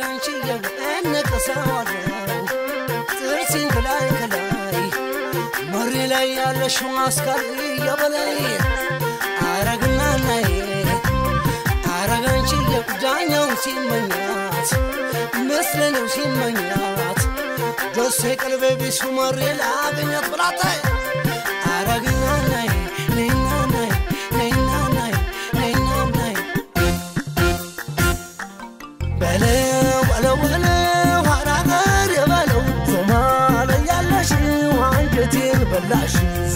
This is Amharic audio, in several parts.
አረጋንቺ የነቀሰዋለው ጥርሲን ከላይ ከላይ መሪ ላይ ያለሽው አስካሪ የበላይ አረግና ናይ አረጋንቺ የዳኛውን ሲመኛት ምስለኔው ሲመኛት ደሴ ቀልቤ ቢሱ መሪ ላገኛት ብላታይ አረግና ናይ ነይና ናይ ነይና ናይ ነይና ናይ በለው በለው በለው አራገር የበለው ሶማሌ ያለሽ አንጀቴን በላሽ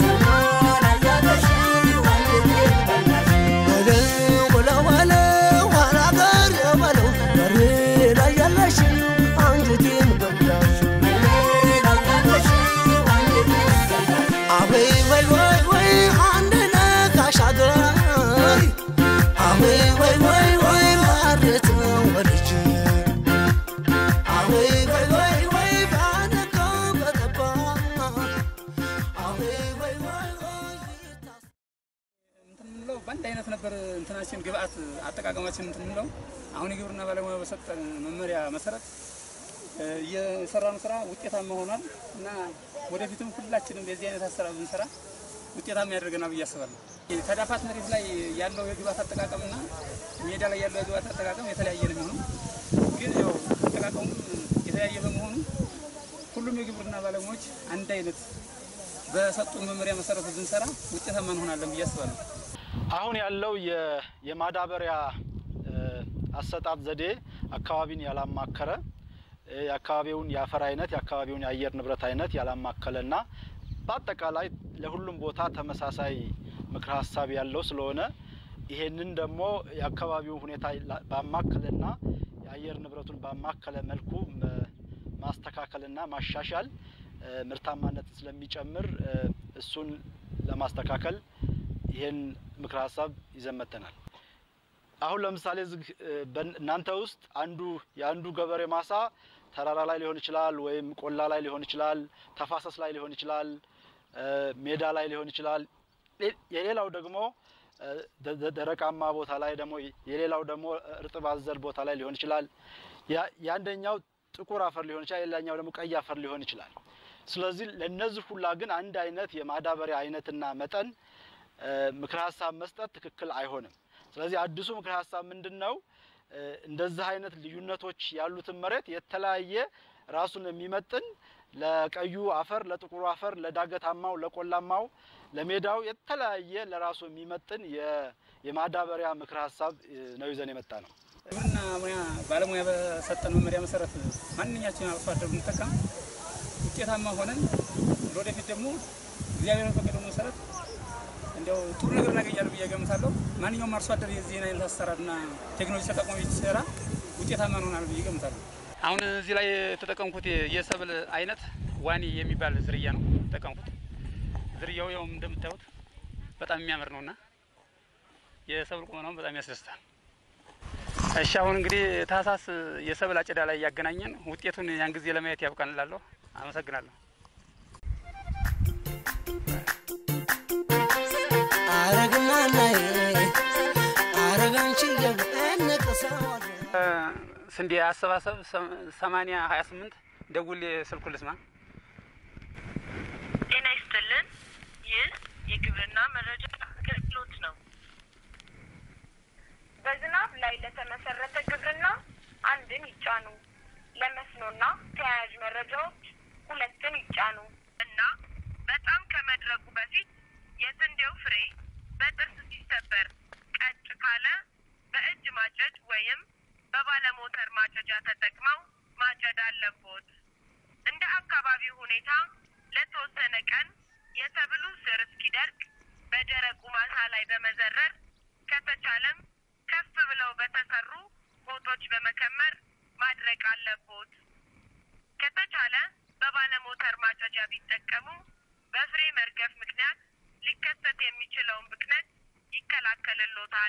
በለው በለው በለው አራገር የበለው በሬ ላይ ያለሽ አንጀቴን በላሽ አበይ ወይ ወይ ወይ አንድ ነካሽ አገራይ አበይ ወይ ወይ ወይ ማሬት ወልጅ አበይ ወይ ወይ ወይ ባነካ በጠባ አበይ ወይ ወይ ወይ እንትን የምንለው በአንድ አይነት ነበር እንትናችን ግብአት አጠቃቀማችን እንትን የምንለው አሁን የግብርና ባለሙያ በሰጠን መመሪያ መሰረት እ፣ የሰራነው ስራ ውጤታማ ሆኗል እና ወደፊትም ሁላችንም የዚህ አይነት አሰራር ብንሰራ ውጤታማ ያደርገናል ብዬ አስባለሁ። ተዳፋት መሬት ላይ ያለው የግብአት አጠቃቀምና ሜዳ ላይ ያለው የግብአት አጠቃቀም የተለያየ ነው የሚሆነው። ግን ያው አጠቃቀሙ የተለያየ በመሆኑ ሁሉም የግብርና ባለሙያዎች አንድ አይነት በሰጡን መመሪያ መሰረት ብንሰራ ውጤታማ እንሆናለን ብዬ አስባለሁ። አሁን ያለው የ- የማዳበሪያ እ፣ አሰጣጥ ዘዴ አካባቢን ያላማከረ እ፣ የአካባቢውን የአፈር አይነት የአካባቢውን የአየር ንብረት አይነት ያላማከለና በአጠቃላይ ለሁሉም ቦታ ተመሳሳይ ምክረ ሀሳብ ያለው ስለሆነ ይሄንን ደግሞ የአካባቢውን ሁኔታ ላ- ባማከለና የአየር ንብረቱን ባማከለ መልኩ መ- ማስተካከልና ማሻሻል እ፣ ምርታማነትን ስለሚጨምር እ፣ እሱን ለማስተካከል ይህን ምክረ ሀሳብ ይዘን መጥተናል። አሁን ለምሳሌ እዚህ እ፣ በን- እናንተ ውስጥ አንዱ የአንዱ ገበሬ ማሳ ተራራ ላይ ሊሆን ይችላል፣ ወይም ቆላ ላይ ሊሆን ይችላል፣ ተፋሰስ ላይ ሊሆን ይችላል፣ እ፣ ሜዳ ላይ ሊሆን ይችላል። ሌ- የሌላው ደግሞ እ፣ ደ- ደ- ደረቃማ ቦታ ላይ ደግሞ የሌላው ደግሞ እርጥብ አዘል ቦታ ላይ ሊሆን ይችላል። ያ- የአንደኛው ጥቁር አፈር ሊሆን ይችላል፣ የሌላኛው ደግሞ ቀይ አፈር ሊሆን ይችላል። ስለዚህ ለነዚህ ሁላ ግን አንድ አይነት የማዳበሪያ አይነትና መጠን እ፣ ምክረ ሀሳብ መስጠት ትክክል አይሆንም። ስለዚህ አዲሱ ምክረ ሀሳብ ምንድን ነው? እ፣ እንደዚህ አይነት ልዩነቶች ያሉትን መሬት የተለያየ ራሱን የሚመጥን ለቀዩ አፈር፣ ለጥቁሩ አፈር፣ ለዳገታማው፣ ለቆላማው፣ ለሜዳው የተለያየ ለራሱ የሚመጥን የ- የማዳበሪያ ምክረ ሀሳብ እ፣ ነው ይዘን የመጣ ነው። ግብርና ሙያ ባለሙያ በሰጠን መመሪያ መሰረት ማንኛችን አርሶ አደር ብንጠቀም ውጤታማ ሆነን ለወደፊት ደግሞ እግዚአብሔር በፈቀደው መሰረት እንዲያው ጥሩ ነገር እናገኛለን ብዬ ገምታለሁ። ማንኛውም አርሶ አደር የዚህን አይነት አሰራርና ቴክኖሎጂ ተጠቅሞ ሲሰራ ውጤታማ እንሆናለን ብዬ ገምታለሁ። አሁን እዚህ ላይ የተጠቀምኩት የሰብል አይነት ዋኒ የሚባል ዝርያ ነው የተጠቀምኩት። ዝርያው ያው እንደምታዩት በጣም የሚያምር ነውና የሰብል ቁመናውን በጣም ያስደስታል። እሺ አሁን እንግዲህ ታህሳስ የሰብል አጨዳ ላይ ያገናኘን ውጤቱን ያን ጊዜ ለማየት ያብቃን እላለሁ። አመሰግናለሁ። አረግና ናይ አረጋንቺ የነቀሰዋለው ስንዴ አሰባሰብ ሰማኒያ ሀያ ስምንት ደውል ስልኩ ልስማ። ጤና ይስጥልን። ይህ የግብርና መረጃ አገልግሎት ነው። በዝናብ ላይ ለተመሰረተ ግብርና አንድን ይጫኑ። ለመስኖና ተያያዥ መረጃዎች ሁለትን ይጫኑ እና በጣም ከመድረቁ በፊት የስንዴው ፍሬ በጥርስ ሲሰበር ቀጭ ካለ በእጅ ማጨድ ወይም በባለሞተር ማጨጃ ተጠቅመው ማጨድ አለቦት። እንደ አካባቢው ሁኔታ ለተወሰነ ቀን የሰብሉ ስር እስኪደርቅ በደረቁ ማሳ ላይ በመዘረር ከተቻለም ከፍ ብለው በተሰሩ ቦቶች በመከመር ማድረቅ አለቦት። ከተቻለ በባለሞተር ማጨጃ ቢጠቀሙ በፍሬ መርገፍ ምክንያት ሊከሰት የሚችለውን ብክነት ይከላከልሎታል።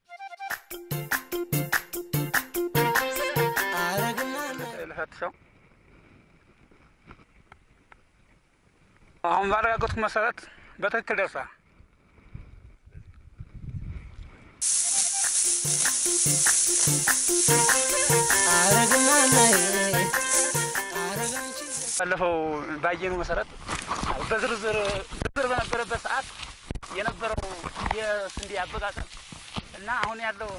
አረግና ናይ ልፈትሸው። አሁን ባረጋገጥኩ መሰረት በትክክል ደርሷል። አረግ አረግማናዬ አረጋንቺ ባለፈው ባየነው መሰረት በዝርዝር ዝርዝር በነበረበት ሰዓት የነበረው የስንዴ አበቃቀም እና አሁን ያለው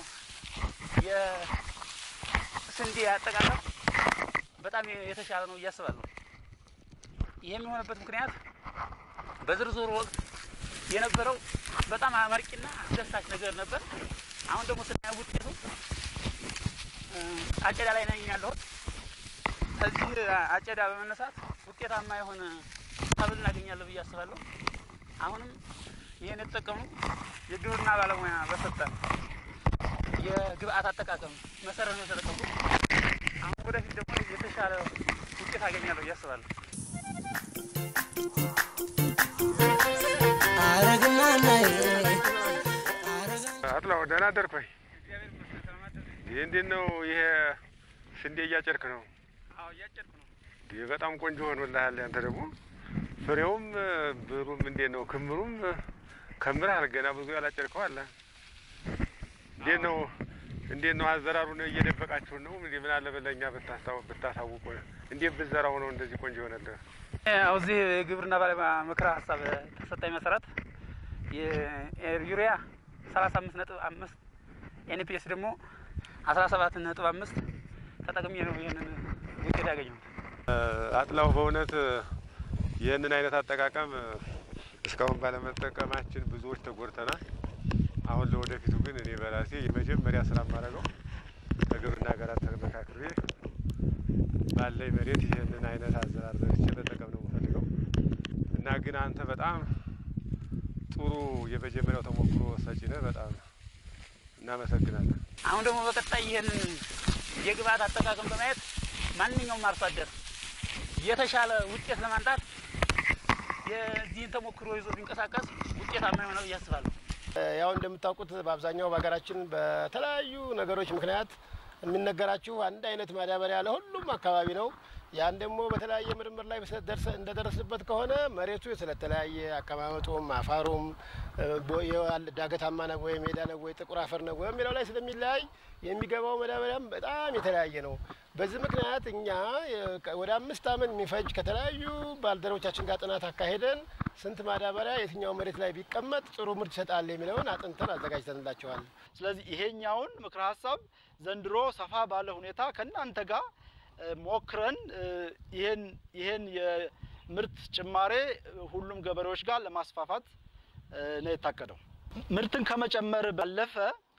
የስንዴ አጠቃቀም በጣም የተሻለ ነው እያስባለሁ። ይህም የሆነበት ምክንያት በዝርዝሩ ወቅት የነበረው በጣም አመርቂና አስደሳች ነገር ነበር። አሁን ደግሞ ስናየው ውጤቱ እ፣ አጨዳ ላይ ነኝ ያለሁት። ከዚህ አጨዳ በመነሳት ውጤታማ የሆነ ሰብል እናገኛለን ብዬ አስባለሁ። አሁንም ይህን የተጠቀሙ የግብርና ባለሙያ በሰጠን የግብአት አጠቃቀም መሰረት ነው የተጠቀሙ። አሁን ወደፊት ደግሞ የተሻለ ውጤት አገኛለሁ ብዬ አስባለሁ። አረግማናዬ አረጋ አጥላው ደህና አደርኩኝ። ይህ እንዴት ነው? ይሄ ስንዴ እያጨድክ ነው? ይህ በጣም ቆንጆ ሆኖልሃል። አንተ ደግሞ ፍሬውም ብሩም እንዴት ነው? ክምሩም ከምርሃል። ገና ብዙ ያላጨድከው አለ። እንዴት ነው? እንዴት ነው አዘራሩን እየደበቃችሁን ነው? እንዴ ምን አለ በለኛ ብታስታው- ብታሳውቁ። እንዴት ብዘራው ነው እንደዚህ ቆንጆ ይሆናል? ያው እዚህ የግብርና ባለሙያ ምክረ ሀሳብ ተሰጣኝ መሰረት የዩሪያ ሰላሳ አምስት ነጥብ አምስት ኤንፒኤስ ደግሞ አስራ ሰባት ነጥብ አምስት ተጠቅሜ ነው ይህንን ውጤት ያገኘሁት። አጥላው በእውነት ይህንን አይነት አጠቃቀም እስካሁን ባለመጠቀማችን ብዙዎች ተጎድተናል። አሁን ለወደፊቱ ግን እኔ በራሴ የመጀመሪያ ስራ የማደርገው ከግብርና ጋር ተመካክሬ ባለኝ መሬት ይህንን አይነት አዘራር ዘርቼ መጠቀም ነው የምፈልገው እና ግን አንተ በጣም ጥሩ የመጀመሪያው ተሞክሮ ሰጪ ነህ። በጣም እናመሰግናለን። አሁን ደግሞ በቀጣይ ይህንን የግብአት አጠቃቀም በማየት ማንኛውም አርሶ አደር የተሻለ ውጤት ለማምጣት የዚህን ተሞክሮ ይዞ ቢንቀሳቀስ ውጤታማ ይሆናል ብዬ አስባለሁ። ያው እንደምታውቁት በአብዛኛው በሀገራችን በተለያዩ ነገሮች ምክንያት የሚነገራችሁ አንድ አይነት ማዳበሪያ ለሁሉም አካባቢ ነው። ያን ደግሞ በተለያየ ምርምር ላይ ደርሰ- እንደደረስንበት ከሆነ መሬቱ ስለተለያየ አቀማመጡም አፋሩም እ፣ ቦ- የዋል- ዳገታማ ነው ወይ ሜዳ ነው ወይ ጥቁር አፈር ነው ወይ የሚለው ላይ ስለሚለያይ የሚገባው ማዳበሪያም በጣም የተለያየ ነው። በዚህ ምክንያት እኛ የ- ወደ አምስት ዓመት የሚፈጅ ከተለያዩ ባልደረቦቻችን ጋር ጥናት አካሄደን ስንት ማዳበሪያ የትኛው መሬት ላይ ቢቀመጥ ጥሩ ምርት ይሰጣል የሚለውን አጥንተን አዘጋጅተንላቸዋል። ስለዚህ ይሄኛውን ምክረ ሀሳብ ዘንድሮ ሰፋ ባለ ሁኔታ ከእናንተ ጋር እ፣ ሞክረን እ፣ ይሄን ይሄን የምርት ጭማሬ እ፣ ሁሉም ገበሬዎች ጋር ለማስፋፋት እ፣ ነው የታቀደው። ምርትን ከመጨመር ባለፈ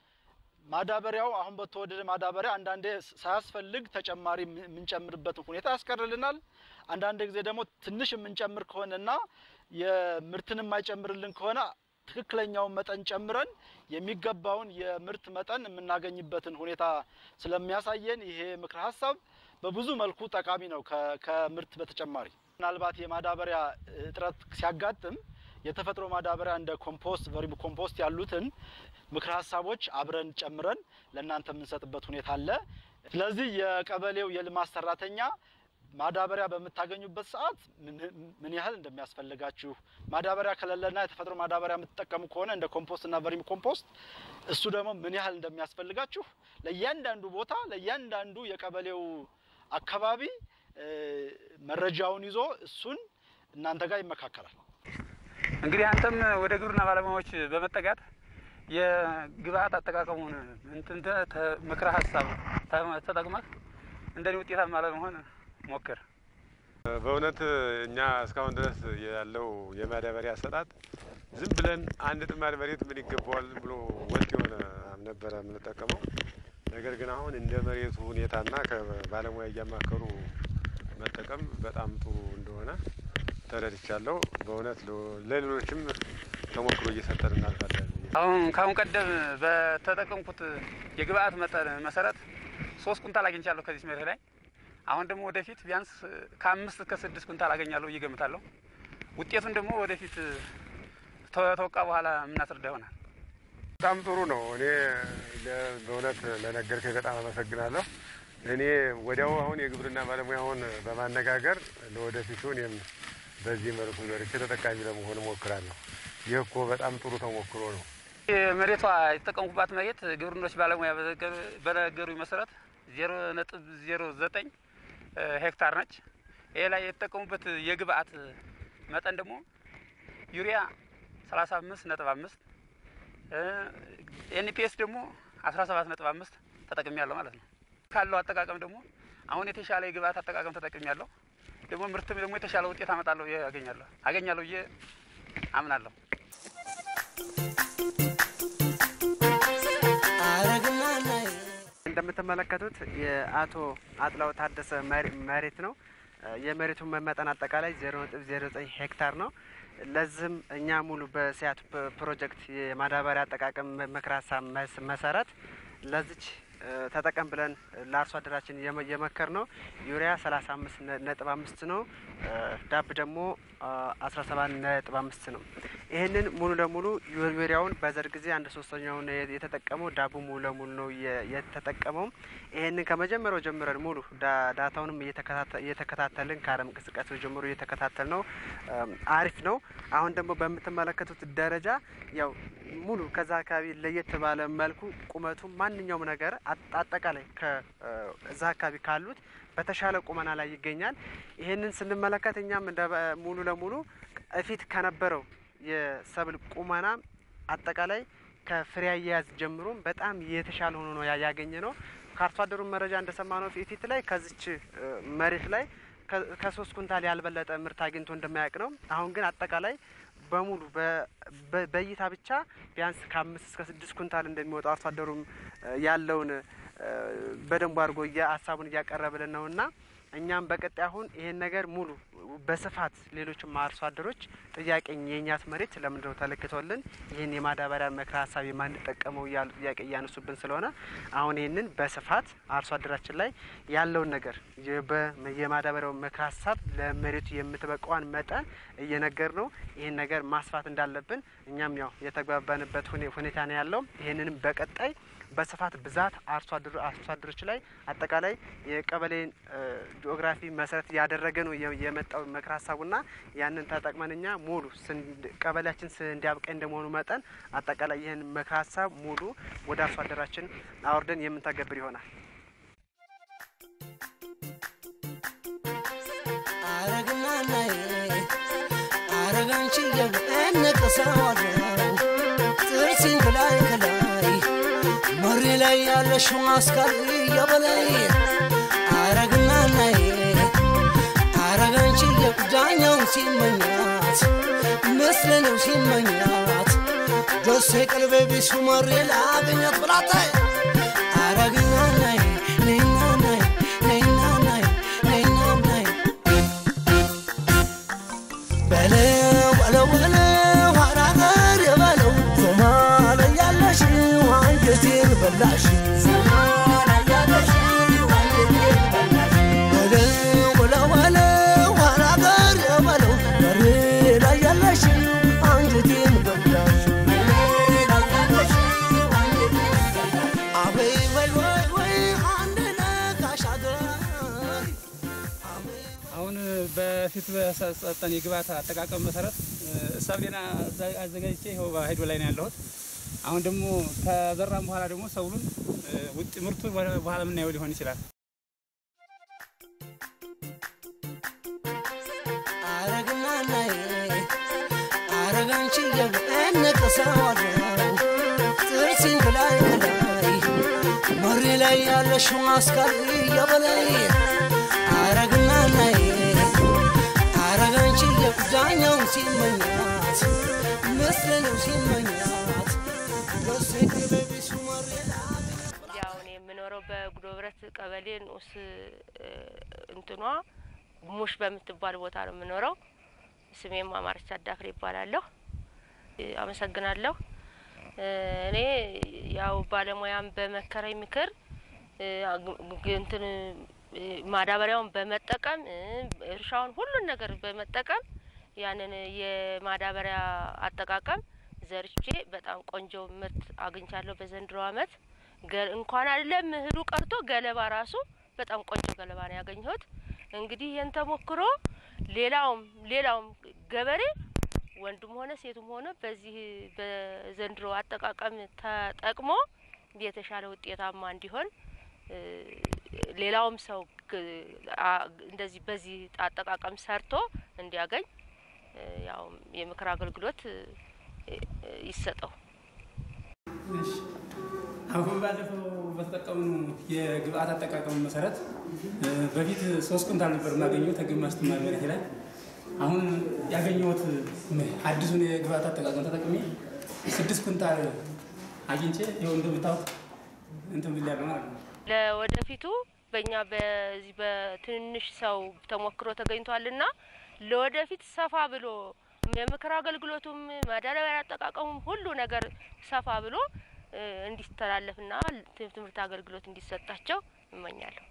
ማዳበሪያው አሁን በተወደደ ማዳበሪያ አንዳንዴ ሳያስፈልግ ተጨማሪ የምን- የምንጨምርበትን ሁኔታ ያስቀርልናል። አንዳንድ ጊዜ ደግሞ ትንሽ የምንጨምር ከሆነና የምርትን የማይጨምርልን ከሆነ ትክክለኛውን መጠን ጨምረን የሚገባውን የምርት መጠን የምናገኝበትን ሁኔታ ስለሚያሳየን ይሄ ምክረ ሀሳብ በብዙ መልኩ ጠቃሚ ነው። ከ- ከምርት በተጨማሪ ምናልባት የማዳበሪያ እጥረት ሲያጋጥም የተፈጥሮ ማዳበሪያ እንደ ኮምፖስት፣ ቨርሚ ኮምፖስት ያሉትን ምክረ ሀሳቦች አብረን ጨምረን ለእናንተ የምንሰጥበት ሁኔታ አለ። ስለዚህ የቀበሌው የልማት ሰራተኛ ማዳበሪያ በምታገኙበት ሰዓት ምን- ምን ያህል እንደሚያስፈልጋችሁ ማዳበሪያ ከሌለና የተፈጥሮ ማዳበሪያ የምትጠቀሙ ከሆነ እንደ ኮምፖስት እና ቨርሚ ኮምፖስት እሱ ደግሞ ምን ያህል እንደሚያስፈልጋችሁ ለእያንዳንዱ ቦታ ለእያንዳንዱ የቀበሌው አካባቢ እ፣ መረጃውን ይዞ እሱን እናንተ ጋር ይመካከላል። እንግዲህ አንተም ወደ ግብርና ባለሙያዎች በመጠጋት የግብአት አጠቃቀሙን እንትን ተ- ተ- ምክረ ሀሳብ ተ- ተጠቅመህ እንደኔ ውጤታማ ለመሆን ሞክር። በእውነት እኛ እስካሁን ድረስ ያለው የማዳበሪያ አሰጣጥ ዝም ብለን አንድ ጥማድ መሬት ምን ይገባዋል ብሎ ወጥ የሆነ ነበረ የምንጠቀመው። ነገር ግን አሁን እንደ መሬቱ ሁኔታና ከባለሙያ እያማከሩ መጠቀም በጣም ጥሩ እንደሆነ ተረድቻለሁ። በእውነት ለ- ለሌሎችም ተሞክሮ እየሰጠን እናልፋለን። አሁን ከአሁን ቀደም በተጠቀምኩት የግብአት መጠን መሰረት ሶስት ኩንታል አግኝቻለሁ ከዚህ መሬት ላይ። አሁን ደግሞ ወደፊት ቢያንስ ከአምስት እስከ ስድስት ኩንታል አገኛለሁ ብዬ እገምታለሁ። ውጤቱን ደግሞ ወደፊት ተወቃ በኋላ የምናስረዳ ይሆናል። በጣም ጥሩ ነው። እኔ ለ- በእውነት ለነገርከኝ በጣም አመሰግናለሁ። እኔ ወዲያው አሁን የግብርና ባለሙያውን በማነጋገር ለወደፊቱ እኔም በዚህ መልኩ ዘርቼ ተጠቃሚ ለመሆን እሞክራለሁ። ይህ እኮ በጣም ጥሩ ተሞክሮ ነው። መሬቷ የተጠቀምኩባት መሬት ግብርኖች ባለሙያ በነገሩ- በነገሩኝ መሰረት ዜሮ ነጥብ ዜሮ ዘጠኝ ሄክታር ነች። ይሄ ላይ የተጠቀሙበት የግብአት መጠን ደግሞ ዩሪያ ሰላሳ አምስት ነጥብ አምስት ኤንፒኤስ ደግሞ አስራ ሰባት ነጥብ አምስት ተጠቅሚ ያለሁ ማለት ነው። ካለው አጠቃቀም ደግሞ አሁን የተሻለ የግብአት አጠቃቀም ተጠቅሚ ያለሁ ደግሞ ምርትም ደግሞ የተሻለ ውጤት አመጣለሁ ብዬ አገኛለሁ አገኛለሁ ብዬ አምናለሁ። እንደምትመለከቱት የአቶ አጥላው ታደሰ መሬት ነው። የመሬቱን መመጠን አጠቃላይ ዜሮ ነጥብ ዜሮ ዘጠኝ ሄክታር ነው። ለዚህም እኛ ሙሉ በሲያት ፕሮጀክት የማዳበሪያ አጠቃቀም ምክረ ሀሳብ መሰረት ለዚች ተጠቀም ብለን ለአርሶ አደራችን የመከር ነው ዩሪያ ሰላሳ አምስት ነጥብ አምስት ነው። ዳብ ደግሞ አስራ ሰባት ነጥብ አምስት ነው። ይህንን ሙሉ ለሙሉ ዩሪያውን በዘር ጊዜ አንድ ሶስተኛውን የተጠቀመው ዳቡ ሙሉ ለሙሉ ነው የተጠቀመው። ይህንን ከመጀመሪያው ጀምረን ሙሉ ዳታውንም እየተከታተልን ከአረም እንቅስቃሴው ጀምሮ እየተከታተል ነው። አሪፍ ነው። አሁን ደግሞ በምትመለከቱት ደረጃ ያው ሙሉ ከዛ አካባቢ ለየት ባለ መልኩ ቁመቱ ማንኛውም ነገር አጠቃላይ ከዛ አካባቢ ካሉት በተሻለ ቁመና ላይ ይገኛል። ይህንን ስንመለከት እኛም እንደ ሙሉ ለሙሉ እፊት ከነበረው የሰብል ቁመና አጠቃላይ ከፍሬ አያያዝ ጀምሮ በጣም የተሻለ ሆኖ ነው ያገኘ ነው። ከአርሶ አደሩ መረጃ እንደሰማ ነው ፊት ላይ ከዚች መሬት ላይ ከሶስት ኩንታል ያልበለጠ ምርት አግኝቶ እንደማያውቅ ነው። አሁን ግን አጠቃላይ በሙሉ በእይታ ብቻ ቢያንስ ከአምስት እስከ ስድስት ኩንታል እንደሚወጣ አርሶ አደሩም ያለውን በደንቡ አድርጎ ሀሳቡን እያቀረበልን ነው እና እኛም በቀጣይ አሁን ይሄን ነገር ሙሉ በስፋት ሌሎችም አርሶ አደሮች ጥያቄ የእኛት መሬት ለምንድነው ተለክቶልን ይህን የማዳበሪያ ምክረ ሀሳብ የማንጠቀመው እያሉ ጥያቄ እያነሱብን ስለሆነ አሁን ይህንን በስፋት አርሶ አደራችን ላይ ያለውን ነገር የማዳበሪያው ምክረ ሀሳብ ለመሬቱ የምትበቃዋን መጠን እየነገር ነው። ይህን ነገር ማስፋት እንዳለብን እኛም ያው የተግባባንበት ሁኔታ ነው ያለው። ይህንንም በቀጣይ በስፋት ብዛት አርሶ አደሮች ላይ አጠቃላይ የቀበሌን ጂኦግራፊ መሰረት ያደረገ ነው የመጣው ምክረ ሀሳቡና ያንን ተጠቅመን እኛ ሙሉ ቀበሌያችን እንዲያብቀኝ እንደመሆኑ መጠን አጠቃላይ ይህን ምክረ ሀሳብ ሙሉ ወደ አርሶ አደራችን አውርደን የምንተገብር ይሆናል። አረግናናይ አረጋንቺ የነቀሰዋለው ጥርሲን ከላይ ከላይ መሪ ላይ ያለሽው አስካሪ የበላይ አረግናናይ አረጋንቺ የዳኛውን ሲመኛት ምስል ነው ሲመኛት ደሴ ቀልቤ ቢሱ መሪ ላገኘት ብላታይ አረግናናይ ነይናናይ ነይናናይ ነይናናይ በለው በለው በለው አራገር የበለው ዞማ ላይ ያለሽ አንጀቴን በላሽ በለው በለው በለው አራገር የበለው በሬ ላይ ያለሽ አንጀቴን በላሽ አበይ ወይ ወይ ወይ አንድ ነጋሽ አገር አሁን በፊት በሰጠን የግብዓት አጠቃቀም መሰረት ሰብሌና አዘጋጅቼ ይኸው ሄዶ ላይ ነው ያለሁት። አሁን ደግሞ ከዘራም በኋላ ደግሞ ሰብሉን ውጥ ምርቱ በኋላ የምናየው ሊሆን ይችላል። አረግናናይ አረጋንቺ የነቀሰዋለው ጥርሲን ከላይ ከላይ መሪ ላይ ያለሽው አስካሪ የበላይ አረግናናይ አረጋንቺ የዳኛውን ሲመኛት ምስል ነው ሲመኛት ደሴ ቅርቤ ቢሱ መሪ ያው እኔ የምኖረው በጉዶ ብረት ቀበሌ ንዑስ እንትኗ ሙሽ በምትባል ቦታ ነው የምኖረው። ስሜም አማረች አዳፍሬ ይባላለሁ። አመሰግናለሁ። እኔ ያው ባለሙያም በመከረኝ ምክር እንትን ማዳበሪያውን በመጠቀም እርሻውን ሁሉን ነገር በመጠቀም ያንን የማዳበሪያ አጠቃቀም ዘርቼ በጣም ቆንጆ ምርት አግኝቻለሁ በዘንድሮ አመት። እንኳን አይደለም እህሉ ቀርቶ ገለባ ራሱ በጣም ቆንጆ ገለባ ነው ያገኘሁት። እንግዲህ ይህን ተሞክሮ ሌላውም ሌላውም ገበሬ ወንዱም ሆነ ሴቱም ሆነ በዚህ በዘንድሮ አጠቃቀም ተጠቅሞ የተሻለ ውጤታማ እንዲሆን እ፣ ሌላውም ሰው ግ- አ- እንደዚህ በዚህ አጠቃቀም ሰርቶ እንዲያገኝ እ፣ ያው የምክር አገልግሎት እ፣ እ፣ ይሰጠው። እሺ አሁን ባለፈው በተጠቀሙ የግብአት አጠቃቀሙ መሰረት እ፣ በፊት ሶስት ኩንታል ነበር የማገኘው ከግማሽ ትማር መሬት ላይ አሁን ያገኘሁት ም- አዲሱን የግብአት አጠቃቀም ተጠቅሜ ስድስት ኩንታል አግኝቼ ይኸው እንደምታዩት እንትን ብያለሁ ማለት ነው። ለወደፊቱ በእኛ በዚህ በትንንሽ ሰው ተሞክሮ ተገኝቷልና ለወደፊት ሰፋ ብሎ የምክር አገልግሎቱም ማዳበሪያ አጠቃቀሙም ሁሉ ነገር ሰፋ ብሎ እ፣ እንዲተላለፍና ት- ትምህርት አገልግሎት እንዲሰጣቸው እመኛለሁ።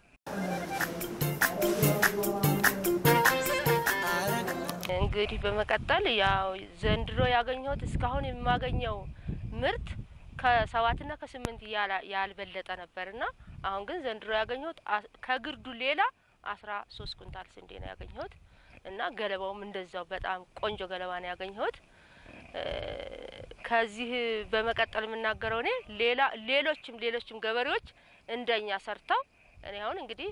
እንግዲህ በመቀጠል ያው ዘንድሮ ያገኘሁት እስካሁን የማገኘው ምርት ከሰባትና ከስምንት ያላ- ያልበለጠ ነበርና አሁን ግን ዘንድሮ ያገኘሁት አ- ከግርዱ ሌላ አስራ ሶስት ኩንታል ስንዴ ነው ያገኘሁት እና ገለባውም እንደዛው በጣም ቆንጆ ገለባ ነው ያገኘሁት። እ፣ ከዚህ በመቀጠል የምናገረው እኔ ሌላ ሌሎችም ሌሎችም ገበሬዎች እንደኛ ሰርተው እኔ አሁን እንግዲህ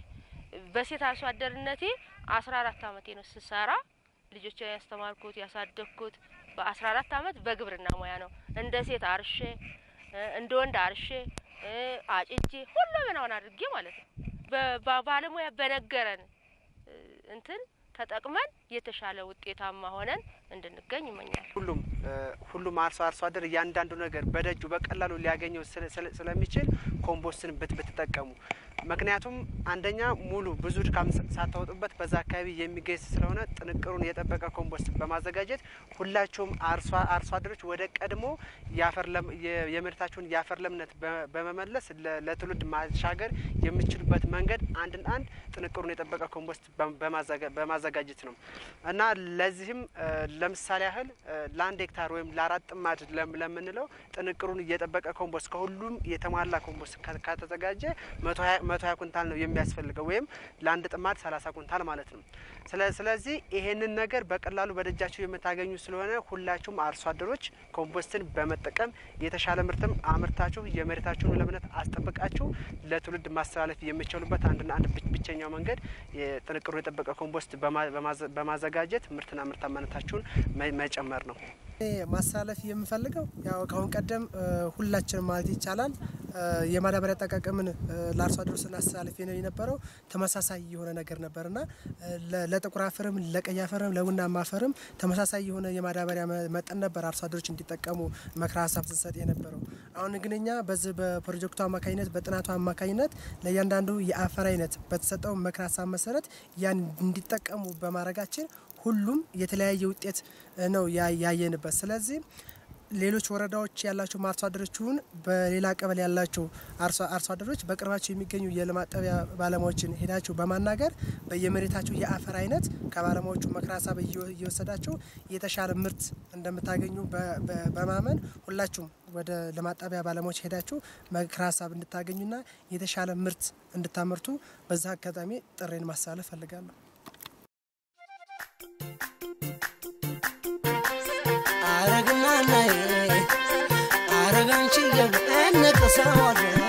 በሴት አርሶ አደርነቴ አስራ አራት አመቴ ነው ስሰራ ልጆችን ያስተማርኩት ያሳደግኩት በአስራ አራት አመት በግብርና ሙያ ነው። እንደ ሴት አርሼ እ፣ እንደ ወንድ አርሼ እ፣ አጭጄ ሁለመናውን አድርጌ ማለት ነው። በ- በባለሙያ በነገረን እ፣ እንትን ተጠቅመን የተሻለ ውጤታማ ሆነን እንድንገኝ ይመኛል። ሁሉም እ፣ ሁሉም አርሶ አርሶ አደር እያንዳንዱ ነገር በደጁ በቀላሉ ሊያገኘው ስለ- ስለ- ስለሚችል ኮምፖስትን ብት ብትጠቀሙ ምክንያቱም አንደኛ ሙሉ ብዙ ድካም ሳ- ሳታወጡበት በዛ አካባቢ የሚገኝ ስለሆነ ጥንቅሩን የጠበቀ ኮምፖስት በማዘጋጀት ሁላችሁም አርሶ አርሶ አደሮች ወደ ቀድሞ የአፈር ለም የ- የምርታችሁን የአፈር ለምነት በ- በመመለስ ለ- ለትውልድ ማሻገር የምችሉበት መንገድ አንድን አንድ ጥንቅሩን የጠበቀ ኮምፖስት በ- በማዘጋ- በማዘጋጀት ነው እና ለዚህም እ፣ ለምሳሌ ያህል እ፣ ለአንድ ሄክታር ወይም ለአራት ጥማድ ለም- ለምንለው ጥንቅሩን እየጠበቀ ኮምፖስት ከሁሉም የተሟላ ኮምፖስት ከ- ከተዘጋጀ መቶ ሀያ መቶ ሀያ ኩንታል ነው የሚያስፈልገው ወይም ለአንድ ጥማድ ሰላሳ ኩንታል ማለት ነው። ስለ ስለዚህ ይሄንን ነገር በቀላሉ በደጃችሁ የምታገኙ ስለሆነ ሁላችሁም አርሶ አደሮች ኮምፖስትን በመጠቀም የተሻለ ምርትም አምርታችሁ የመሬታችሁን ለምነት አስጠብቃችሁ ለትውልድ ማስተላለፍ የሚችሉበት አንድና አንድ ብቸ- ብቸኛው መንገድ የጥንቅሩን የጠበቀ ኮምፖስት በማ- በማዘ- በማዘጋጀት ምርትና ምርታማነታችሁን መ- መጨመር ነው። እኔ ማስተላለፍ የምፈልገው ያው ከአሁን ቀደም እ፣ ሁላችንም ማለት ይቻላል እ፣ የማዳበሪያ አጠቃቀምን እ፣ ለአርሶ አደሩ ስናስተላልፍ የነ- የነበረው ተመሳሳይ የሆነ ነገር ነበርና እ፣ ለ- ለጥቁር አፈርም ለቀይ አፈርም ለቡናማ አፈርም ተመሳሳይ የሆነ የማዳበሪያ መ- መጠን ነበር አርሶ አደሮች እንዲጠቀሙ መክረ ሀሳብ ስንሰጥ የነበረው። አሁን ግን እኛ በዚህ በፕሮጀክቱ አማካኝነት በጥናቱ አማካኝነት ለእያንዳንዱ የአፈር አይነት በተሰጠው መክረ ሀሳብ መሰረት ያን እንዲጠቀሙ በማድረጋችን ሁሉም የተለያየ ውጤት እ፣ ነው ያ- ያየንበት። ስለዚህ ሌሎች ወረዳዎች ያላቸው አርሶ አደሮችን በሌላ ቀበሌ ያላቸው አርሶ አርሶ አደሮች በቅርባቸው የሚገኙ የልማት ጣቢያ ባለሙያዎችን ሄዳችሁ በማናገር በየመሬታቸው የአፈር አይነት ከባለሙያዎቹ ምክረ ሀሳብ እየወ- እየወሰዳችሁ የተሻለ ምርት እንደምታገኙ በ- በ- በማመን ሁላችሁም ወደ ልማት ጣቢያ ባለሙያዎች ሄዳችሁ ምክረ ሀሳብ እንድታገኙና የተሻለ ምርት እንድታመርቱ በዛ አጋጣሚ ጥሬን ማስተላለፍ ፈልጋለሁ። አረግናናዬ አረጋንቺ የብ እንቅሰዋለን